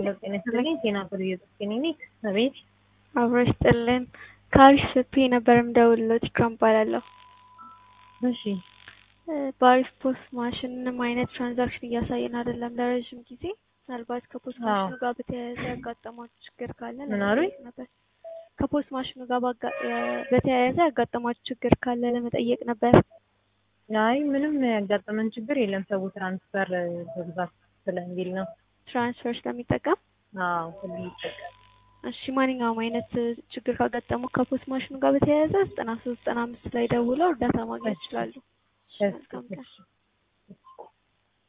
ሄሎ ጤና ይስጥልኝ። ጤና ብርዬ ክሊኒክ አቤት። አብሮ ይስጥልን። ከአሪፍ ስፒ ነበር የምደውልልዎት ኢክራም እባላለሁ። እሺ በአሪፍ ፖስት ማሽን ምንም አይነት ትራንዛክሽን እያሳየን አይደለም ለረዥም ጊዜ። ምናልባት ከፖስት አዎ። ማሽኑ ጋር በተያያዘ ያጋጠማችሁ ችግር ካለ ምን አሉኝ? ለመጠየቅ ነበር። ከፖስት ማሽኑ ጋር ባጋ- በተያያዘ ያጋጠማችሁ ችግር ካለ ለመጠየቅ ነበር። አይ ምንም ያጋጠመን ችግር የለም። ሰው ትራንስፈር በብዛት ስለሚል ነው። ትራንስፈር ስለሚጠቀም አዎ ሁሉ ይጠቀም። እሺ ማንኛውም አይነት ችግር ካጋጠሙ ከፖስት ማሽኑ ጋር በተያያዘ ዘጠና ሶስት ዘጠና አምስት ላይ ደውለው እርዳታ ማግኘት ይችላሉ። እሺ መልካም ቀን። እሺ